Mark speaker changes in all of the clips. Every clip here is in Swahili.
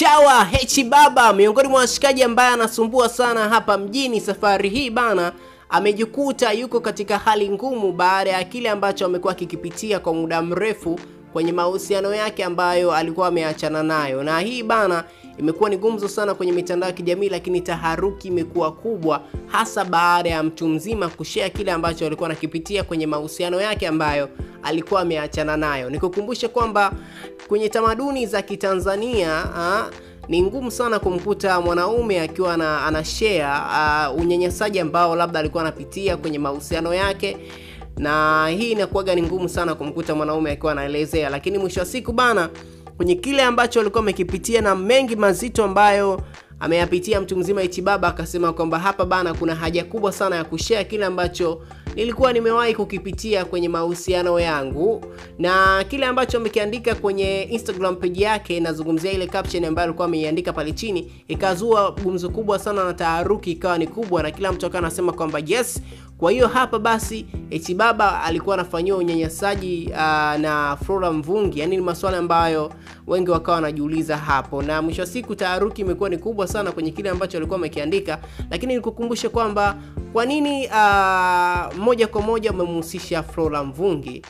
Speaker 1: Chawa Hechi Baba miongoni mwa washikaji ambaye anasumbua sana hapa mjini safari hii bana, amejikuta yuko katika hali ngumu baada ya kile ambacho amekuwa akikipitia kwa muda mrefu kwenye mahusiano yake ambayo alikuwa ameachana nayo, na hii bana imekuwa ni gumzo sana kwenye mitandao ya kijamii, lakini taharuki imekuwa kubwa, hasa baada ya mtu mzima kushare kile ambacho alikuwa anakipitia kwenye mahusiano yake ambayo alikuwa ameachana nayo. Nikukumbushe kwamba kwenye tamaduni za Kitanzania ha, ni ngumu sana kumkuta mwanaume akiwa ana, ana share uh, unyanyasaji ambao labda alikuwa anapitia kwenye mahusiano yake na hii inakuwaga ni ngumu sana kumkuta mwanaume akiwa anaelezea, lakini mwisho wa siku bana, kwenye kile ambacho alikuwa amekipitia na mengi mazito ambayo ameyapitia mtu mzima Hechi Baba akasema kwamba hapa bana, kuna haja kubwa sana ya kushare kile ambacho nilikuwa nimewahi kukipitia kwenye mahusiano yangu, na kile ambacho amekiandika kwenye Instagram page yake. Nazungumzia ile caption ambayo alikuwa ameiandika pale chini, ikazua gumzo kubwa sana na taharuki ikawa ni kubwa, na kila mtu akawa anasema kwamba yes, kwa hiyo hapa basi Hechi Baba alikuwa anafanyiwa unyanyasaji uh, na Flora Mvungi. Yani ni maswala ambayo wengi wakawa wanajiuliza hapo, na mwisho wa siku taharuki imekuwa ni kubwa sana kwenye kile ambacho alikuwa amekiandika, lakini nikukumbushe kwamba kwa nini uh, moja kwa moja umemhusisha Flora Mvungi.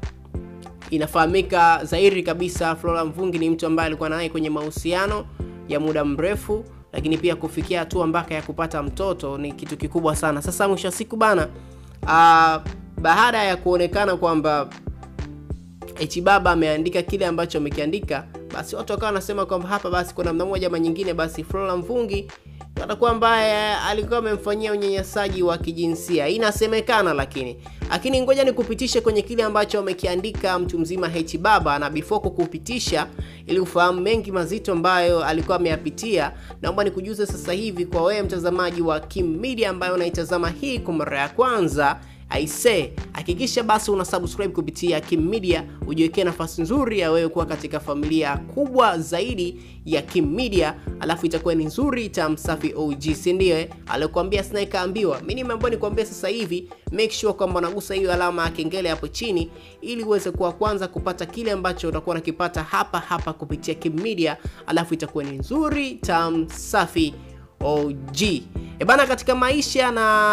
Speaker 1: Inafahamika dhahiri kabisa Flora Mvungi ni mtu ambaye alikuwa naye kwenye mahusiano ya muda mrefu lakini pia kufikia hatua mpaka ya kupata mtoto ni kitu kikubwa sana. Sasa mwisho wa siku bana, uh, baada ya kuonekana kwamba Hechi Baba ameandika kile ambacho amekiandika, basi watu wakawa wanasema kwamba hapa basi kwa namna moja ama nyingine, basi Flora Mvungi atakuwa ambaye alikuwa amemfanyia unyanyasaji wa kijinsia, inasemekana. Lakini lakini ngoja nikupitishe kwenye kile ambacho amekiandika mtu mzima Hechi Baba, na before kukupitisha ili ufahamu mengi mazito ambayo alikuwa ameyapitia, naomba nikujuze sasa hivi kwa wewe mtazamaji wa Kim Media ambayo unaitazama hii kwa mara ya kwanza aise, hakikisha basi una subscribe kupitia Kim Media, ujiwekee nafasi nzuri ya wewe kuwa katika familia kubwa zaidi ya Kim Media, alafu itakuwa ni nzuri tamsafi OG, si ndio? Alikwambia sina ikaambiwa. Mimi nimeambiwa nikwambie sasa hivi, make sure kwamba unagusa hiyo alama ya kengele hapo chini, ili uweze kuwa kwanza kupata kile ambacho utakuwa unakipata hapa hapa kupitia Kim Media, alafu itakuwa ni nzuri tamsafi OG. E bana, katika maisha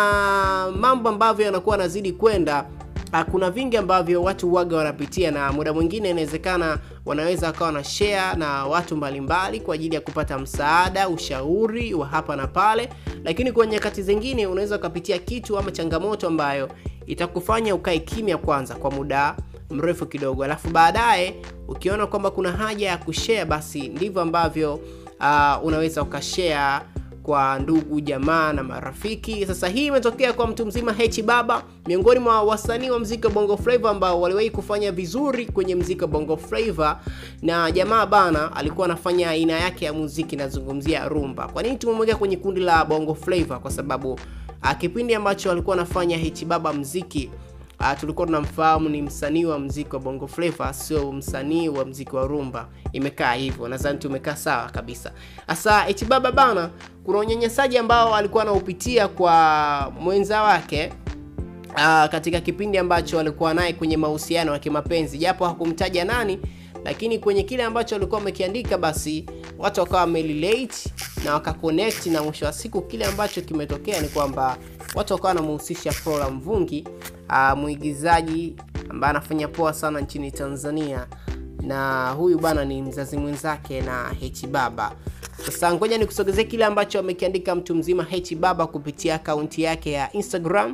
Speaker 1: na mambo ambavyo yanakuwa yanazidi kwenda, kuna vingi ambavyo watu waga wanapitia, na muda mwingine inawezekana wanaweza wakawa na share na watu mbalimbali kwa ajili ya kupata msaada, ushauri wa hapa na pale, lakini kwa nyakati zingine unaweza ukapitia kitu ama changamoto ambayo itakufanya ukae kimya kwanza kwa muda mrefu kidogo, alafu baadaye ukiona kwamba kuna haja ya kushare, basi ndivyo ambavyo uh, unaweza ukashare kwa ndugu jamaa na marafiki. Sasa hii imetokea kwa mtu mzima Hechi Baba, miongoni mwa wasanii wa mziki wa Bongo Flava ambao waliwahi kufanya vizuri kwenye mziki wa Bongo Flava, na jamaa bana alikuwa anafanya aina yake ya muziki, nazungumzia rumba. Kwa nini tumemweka kwenye kundi la Bongo Flava? Kwa sababu a, kipindi ambacho alikuwa anafanya Hechi Baba mziki Uh, tulikuwa tunamfahamu ni msanii wa mziki wa Bongo Flava, sio msanii wa mziki wa rumba. Imekaa hivyo, nadhani tumekaa sawa kabisa. Sasa Hechi Baba bana, kuna unyanyasaji ambao alikuwa anaupitia kwa mwenza wake uh, katika kipindi ambacho alikuwa naye kwenye mahusiano ya kimapenzi, japo hakumtaja nani, lakini kwenye kile ambacho alikuwa amekiandika, basi watu wakawa wamerelate na wakaconnect, na mwisho wa siku kile ambacho kimetokea ni kwamba watu wakawa wanamhusisha Flora Mvungi uh, mwigizaji ambaye anafanya poa sana nchini Tanzania, na huyu bana ni mzazi mwenzake na Hechi Baba. Sasa ngoja nikusogezee kile ambacho amekiandika mtu mzima Hechi Baba kupitia akaunti yake ya Instagram,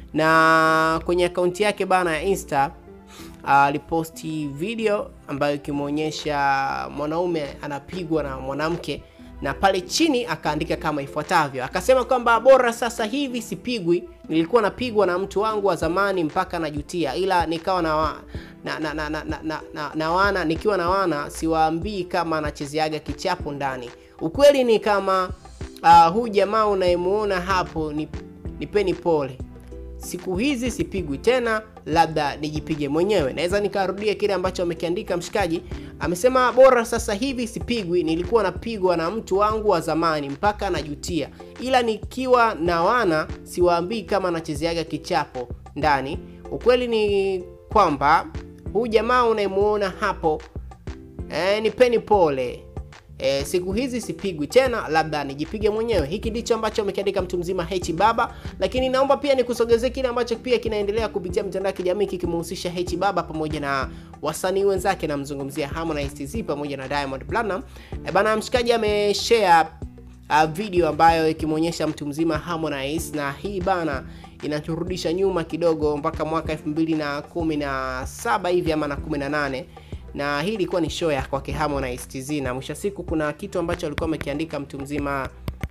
Speaker 1: na kwenye akaunti yake bana ya Insta aliposti uh, video ambayo ikimwonyesha mwanaume anapigwa na mwanamke na pale chini akaandika kama ifuatavyo, akasema kwamba bora sasa hivi sipigwi, nilikuwa napigwa na mtu wangu wa zamani mpaka najutia, ila nikawa na, wa, na, na, na, na, na, na, na, na wana nikiwa na wana siwaambii kama anachezeaga kichapo ndani. Ukweli ni kama uh, huyu jamaa unayemuona hapo ni, nipeni pole siku hizi sipigwi tena, labda nijipige mwenyewe. Naweza nikarudia kile ambacho amekiandika mshikaji. Amesema bora sasa hivi sipigwi, nilikuwa napigwa na mtu wangu wa zamani mpaka najutia, ila nikiwa na wana siwaambii kama nachezeaga kichapo ndani. Ukweli ni kwamba huyu jamaa unayemuona hapo eh, nipeni pole E, siku hizi sipigwi tena, labda nijipige mwenyewe. Hiki ndicho ambacho amekiandika mtu mzima H Baba, lakini naomba pia nikusogezee kile ambacho pia kinaendelea kupitia mitandao ya kijamii kikimhusisha H Baba pamoja na wasanii wenzake, namzungumzia Harmonize TZ pamoja na Diamond Platinum. E, bana mshikaji ameshare uh, video ambayo ikimwonyesha mtu mzima Harmonize, na hii bana inaturudisha nyuma kidogo mpaka mwaka 2017 hivi ama na 18 na hii ilikuwa ni show ya kwake Harmonize TZ, na mwisho siku kuna kitu ambacho alikuwa amekiandika mtu mzima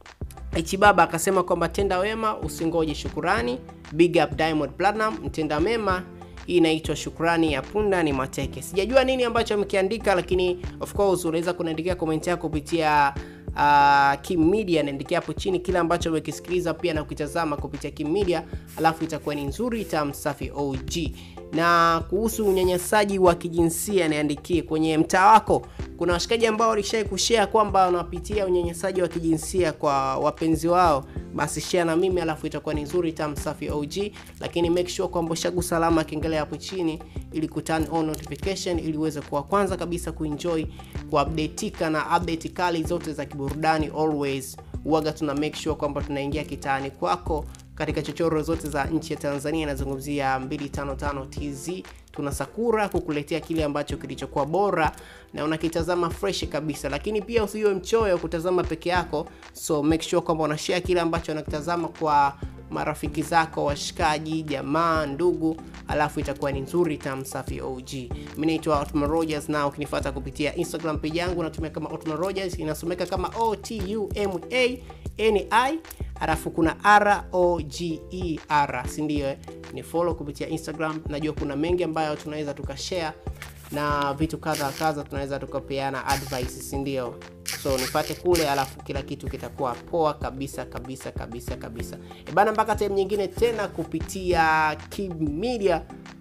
Speaker 1: Ichibaba akasema kwamba tenda wema usingoje shukurani, big up Diamond Platinum, mtenda mema hii inaitwa shukrani ya punda ni mateke. Sijajua nini ambacho amekiandika, lakini of course unaweza kuniandikia comment yako kupitia uh, Kim Media, naandikia hapo chini kile ambacho umekisikiliza pia na kukitazama kupitia Kim Media, alafu itakuwa ni nzuri tam safi OG. Na kuhusu unyanyasaji wa kijinsia niandikie kwenye mtaa wako, kuna washikaji ambao walishai kushare kwamba wanapitia unyanyasaji wa kijinsia kwa wapenzi wao, basi share na mimi, alafu itakuwa ni nzuri tam safi OG. Lakini make sure kwamba ushagusa alama kengele hapo chini ili ku turn on notification ili uweze kuwa kwanza kabisa kuenjoy kuupdateika na update kali zote za kiburudani. Always huaga tuna make sure kwamba tunaingia kitaani kwako katika chochoro zote za nchi ya Tanzania. Inazungumzia 255 TZ, tuna Sakura kukuletea kile ambacho kilichokuwa bora na unakitazama fresh kabisa, lakini pia usiwe mchoyo kutazama peke yako, so make sure kwamba unashare kile ambacho unakitazama kwa marafiki zako, washikaji, jamaa, ndugu, alafu itakuwa ni nzuri tam safi OG. Mimi naitwa Otman Rogers, na ukinifuata kupitia Instagram page yangu natumia kama Otman Rogers, inasomeka kama O T U M A N I alafu kuna R O G E R, si ndio? Ni follow kupitia Instagram. Najua kuna mengi ambayo tunaweza tukashare na vitu kadha kadha, tunaweza tukapeana advice, si ndio? So nipate kule, alafu kila kitu kitakuwa poa kabisa kabisa kabisa kabisa. E bana, mpaka time nyingine tena kupitia Kim Media.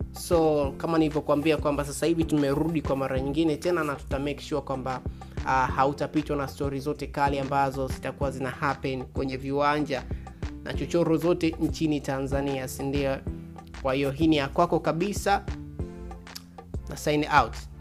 Speaker 1: So kama nilivyokuambia kwamba sasa hivi tumerudi kwa mara nyingine tena, na tuta make sure kwamba uh, hautapitwa na stori zote kali ambazo zitakuwa zina happen kwenye viwanja na chochoro zote nchini Tanzania, si ndio? Kwa hiyo hii ni ya kwako kabisa na sign out.